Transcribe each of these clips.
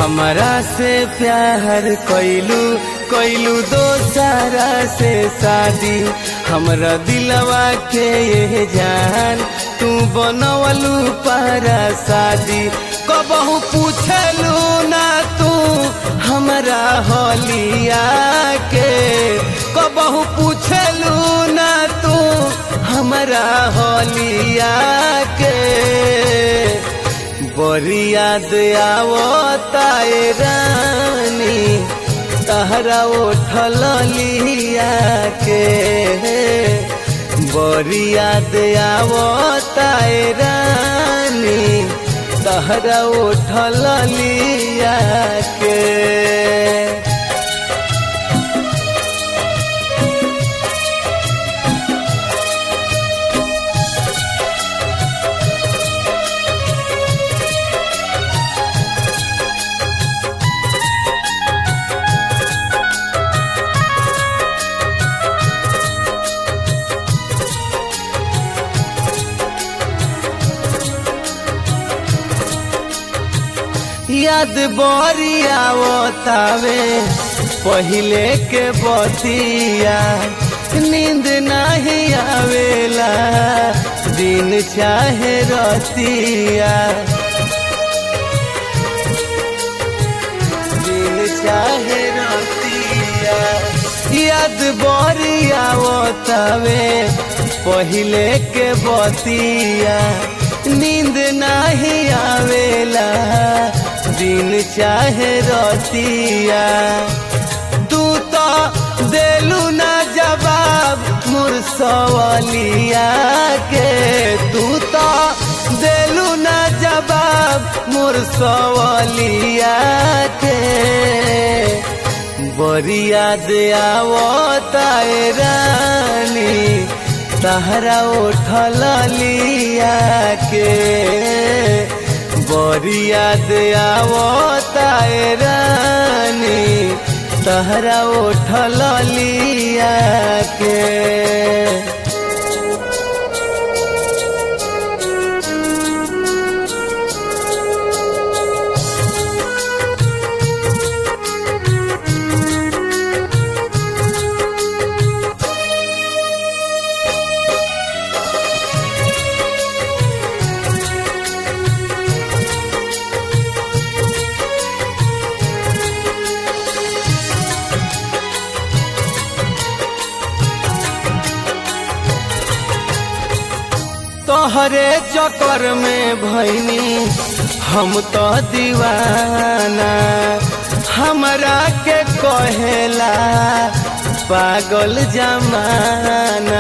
हमरा से प्यार कैलू कैलू दोसरा से शादी हमरा दिलवा के ये जान तू बनवलू पारा शादी कबहू पूछलू ना तू हमरा होलिया के कबहू पूछलू ना तू हमरा होलिया के बड़ी याद आवता ए रानी तहरा उठल लिया के बड़ी याद आवता ए रानी तहरा उठल लिया के याद बरिया तावे पहिले के बतिया नींद नहीं आवेला दिन चाहे रतिया दिन चाहे रतिया याद बरिया तावे पहिले के बतिया नींद नहीं आवेला दिन चाहे रतिया तू तो देलू ना जवाब मुरसवलिया के तू तो देलू ना जवाब मुरसवलिया के बड़ी याद आवता ए रानी तहरा उठल लिया के बड़ी याद आवता ए रानी तहरा उठल लिया के तोहरे चक्कर में भैनी हम तो दीवाना हमरा के कहेला पागल जमाना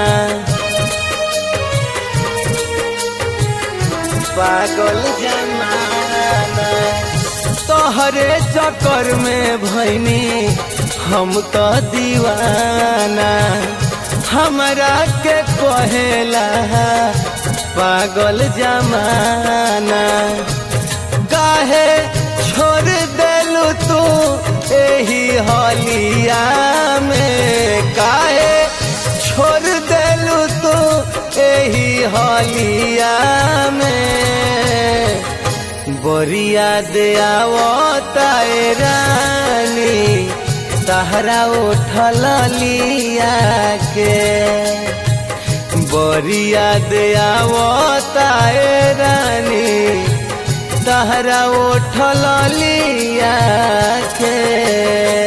पागल जमाना तोहरे चक्कर में भैनी हम तो दीवाना हमरा के कहेला पागल जमाना काहे छोड़ देलू तू एही हलिया में काहे छोड़ देलू तू एही हलिया में बरिया दे आवता ए रानी तहरा उठल लिया के बरिया दे आवता ए रानी तहरा उठल लिया के